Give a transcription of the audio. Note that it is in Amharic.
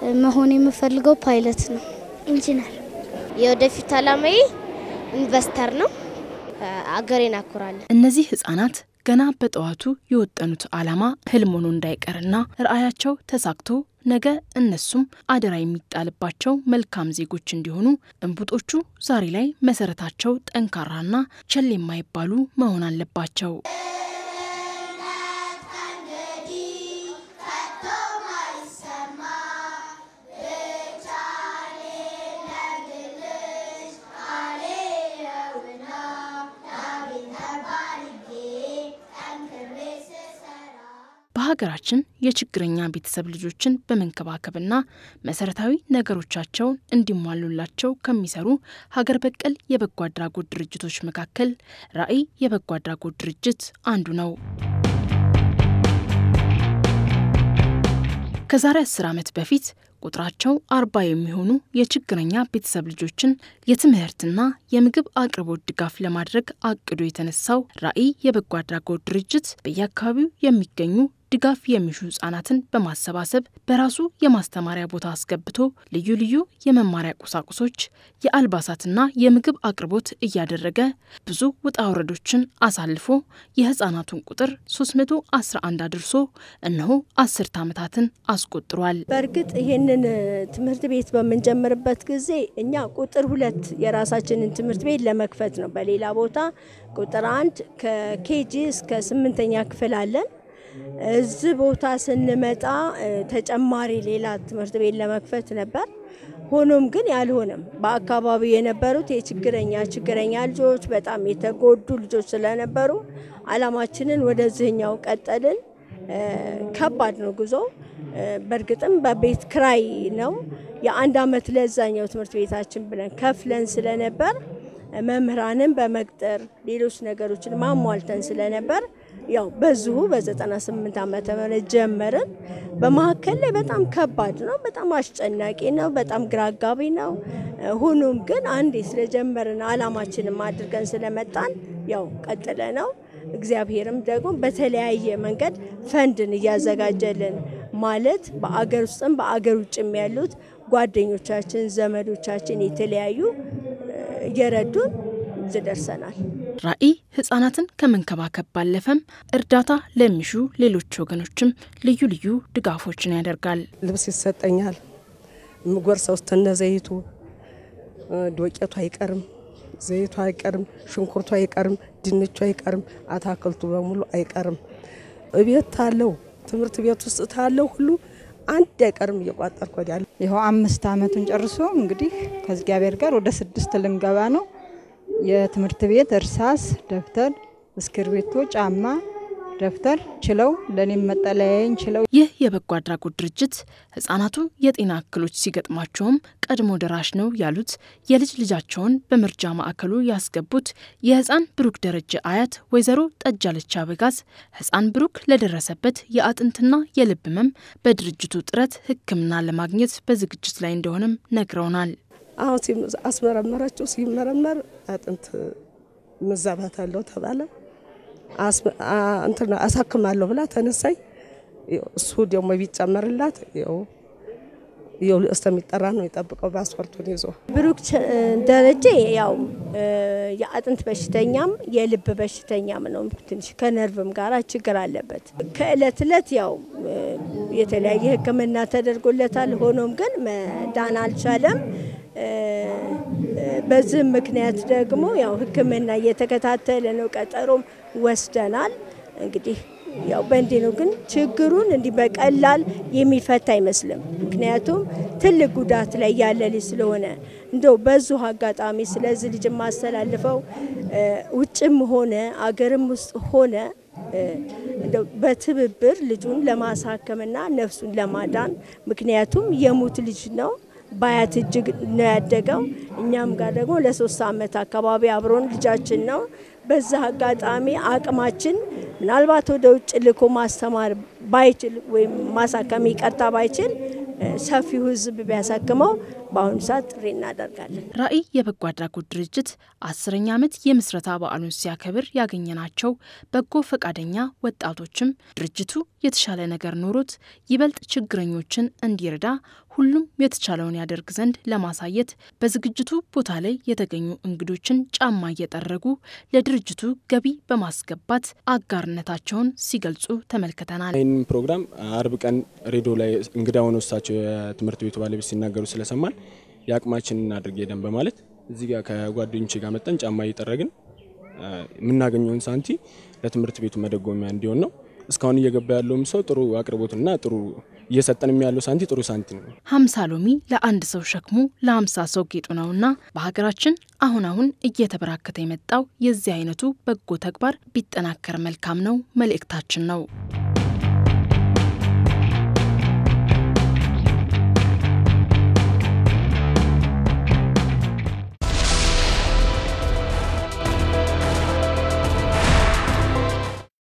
መሆን የምፈልገው ፓይለት ነው። ኢንጂነር የወደፊት አላማዬ ኢንቨስተር ነው። አገሬን አኩራለን። እነዚህ ህጻናት ገና በጠዋቱ የወጠኑት ዓላማ ህልም ሆኖ እንዳይቀርና ራዕያቸው ተሳክቶ ነገ እነሱም አደራ የሚጣልባቸው መልካም ዜጎች እንዲሆኑ እንቡጦቹ ዛሬ ላይ መሰረታቸው ጠንካራና ቸል የማይባሉ መሆን አለባቸው። በሀገራችን የችግረኛ ቤተሰብ ልጆችን በመንከባከብና መሰረታዊ ነገሮቻቸውን እንዲሟሉላቸው ከሚሰሩ ሀገር በቀል የበጎ አድራጎት ድርጅቶች መካከል ራዕይ የበጎ አድራጎት ድርጅት አንዱ ነው። ከዛሬ አስር ዓመት በፊት ቁጥራቸው አርባ የሚሆኑ የችግረኛ ቤተሰብ ልጆችን የትምህርትና የምግብ አቅርቦት ድጋፍ ለማድረግ አቅዶ የተነሳው ራዕይ የበጎ አድራጎት ድርጅት በየአካባቢው የሚገኙ ድጋፍ የሚሹ ህጻናትን በማሰባሰብ በራሱ የማስተማሪያ ቦታ አስገብቶ ልዩ ልዩ የመማሪያ ቁሳቁሶች፣ የአልባሳትና የምግብ አቅርቦት እያደረገ ብዙ ውጣ ውረዶችን አሳልፎ የህጻናቱን ቁጥር 311 አድርሶ እነሆ አስርት ዓመታትን አስቆጥሯል። በእርግጥ ይህንን ትምህርት ቤት በምንጀምርበት ጊዜ እኛ ቁጥር ሁለት የራሳችንን ትምህርት ቤት ለመክፈት ነው። በሌላ ቦታ ቁጥር አንድ ከኬጂ እስከ ስምንተኛ ክፍል አለን። እዚህ ቦታ ስንመጣ ተጨማሪ ሌላ ትምህርት ቤት ለመክፈት ነበር። ሆኖም ግን ያልሆነም በአካባቢው የነበሩት የችግረኛ ችግረኛ ልጆች በጣም የተጎዱ ልጆች ስለነበሩ አላማችንን ወደዚህኛው ቀጠልን። ከባድ ነው ጉዞ። በእርግጥም በቤት ክራይ ነው የአንድ አመት ለዛኛው ትምህርት ቤታችን ብለን ከፍለን ስለነበር መምህራንን በመቅጠር ሌሎች ነገሮችን ማሟልተን ስለነበር ያው በዚሁ በ98 ዓመተ ምህረት ጀመርን። በመካከል ላይ በጣም ከባድ ነው፣ በጣም አስጨናቂ ነው፣ በጣም ግራ አጋቢ ነው። ሆኖም ግን አንዴ ስለጀመርን አላማችንም አድርገን ስለመጣን ያው ቀጥለ ነው። እግዚአብሔርም ደግሞ በተለያየ መንገድ ፈንድን እያዘጋጀልን ማለት በአገር ውስጥም በአገር ውጭም ያሉት ጓደኞቻችን፣ ዘመዶቻችን የተለያዩ እየረዱን እዚህ ደርሰናል። ራዕይ ህጻናትን ከመንከባከብ ባለፈም እርዳታ ለሚሹ ሌሎች ወገኖችም ልዩ ልዩ ድጋፎችን ያደርጋል። ልብስ ይሰጠኛል። ምጎርሰው እስተነ ዘይቱ ዶቄቱ አይቀርም፣ ዘይቱ አይቀርም፣ ሽንኩርቱ አይቀርም፣ ድንቹ አይቀርም፣ አታክልቱ በሙሉ አይቀርም። እቤት ታለው ትምህርት ቤት ውስጥ ታለው ሁሉ አንድ አይቀርም እየቋጠርኩ ወዲያለሁ። ይኸው አምስት አመቱን ጨርሶ እንግዲህ ከእግዚአብሔር ጋር ወደ ስድስት ልንገባ ነው። የትምህርት ቤት እርሳስ፣ ደብተር፣ እስክርቢቶ፣ ጫማ፣ ደብተር ችለው ለእኔም መጠለያዬን ችለው ይህ የበጎ አድራጎት ድርጅት ህጻናቱ የጤና እክሎች ሲገጥሟቸውም ቀድሞ ደራሽ ነው ያሉት የልጅ ልጃቸውን በምርጃ ማዕከሉ ያስገቡት የህፃን ብሩክ ደረጀ አያት ወይዘሮ ጠጃለች አበጋዝ ህፃን ብሩክ ለደረሰበት የአጥንትና የልብ ህመም በድርጅቱ ጥረት ሕክምና ለማግኘት በዝግጅት ላይ እንደሆነም ነግረውናል። አሁን አስመረመረችው። ሲመረመር አጥንት መዛባት አለው ተባለ። እንትን አሳክማለሁ ብላ ተነሳኝ። እሱ ደግሞ ቢጨመርላት ይኸው ይኸው እስከሚጠራ ነው የጠብቀው ፓስፖርቱን ይዞ። ብሩክ ደረጀ ያው የአጥንት በሽተኛም የልብ በሽተኛም ነው። ትንሽ ከነርቭም ጋር ችግር አለበት። ከእለት እለት ያው የተለያየ ሕክምና ተደርጎለታል። ሆኖም ግን መዳን አልቻለም። በዚህም ምክንያት ደግሞ ያው ሕክምና እየተከታተለ ነው። ቀጠሮም ወስደናል። እንግዲህ ያው በእንዲህ ነው። ግን ችግሩን እንዲህ በቀላል የሚፈታ አይመስልም። ምክንያቱም ትልቅ ጉዳት ላይ ያለ ልጅ ስለሆነ እንደው በዚሁ አጋጣሚ ስለዚህ ልጅ የማስተላልፈው ውጭም ሆነ አገርም ውስጥ ሆነ እንደው በትብብር ልጁን ለማሳከምና ነፍሱን ለማዳን ምክንያቱም የሙት ልጅ ነው በአያት እጅግ ነው ያደገው። እኛም ጋር ደግሞ ለሶስት ዓመት አካባቢ አብሮን ልጃችን ነው። በዛ አጋጣሚ አቅማችን ምናልባት ወደ ውጭ ልኮ ማስተማር ባይችል ወይም ማሳከም ይቀርታ ባይችል ሰፊው ሕዝብ ቢያሳክመው በአሁኑ ሰዓት ጥሪ እናደርጋለን። ራዕይ የበጎ አድራጎት ድርጅት አስረኛ ዓመት የምስረታ በዓሉን ሲያከብር ያገኘናቸው በጎ ፈቃደኛ ወጣቶችም ድርጅቱ የተሻለ ነገር ኖሮት ይበልጥ ችግረኞችን እንዲረዳ ሁሉም የተቻለውን ያደርግ ዘንድ ለማሳየት በዝግጅቱ ቦታ ላይ የተገኙ እንግዶችን ጫማ እየጠረጉ ለድርጅቱ ገቢ በማስገባት አጋርነታቸውን ሲገልጹ ተመልክተናል። ይህን ፕሮግራም አርብ ቀን ሬዲዮ ላይ እንግዳ ሆነው እሳቸው የትምህርት ቤቱ ባለቤት ሲናገሩ ስለሰማን የአቅማችንን እናድርግ ሄደን በማለት እዚህ ጋር ከጓደኞቼ ጋር መጠን ጫማ እየጠረግን የምናገኘውን ሳንቲ ለትምህርት ቤቱ መደጎሚያ እንዲሆን ነው። እስካሁን እየገባ ያለውም ሰው ጥሩ አቅርቦትና ጥሩ እየሰጠንም ያለው ሳንቲ ጥሩ ሳንቲ ነው። ሀምሳ ሎሚ ለአንድ ሰው ሸክሙ ለሀምሳ ሰው ጌጡ ነውና በሀገራችን አሁን አሁን እየተበራከተ የመጣው የዚህ አይነቱ በጎ ተግባር ቢጠናከር መልካም ነው መልእክታችን ነው።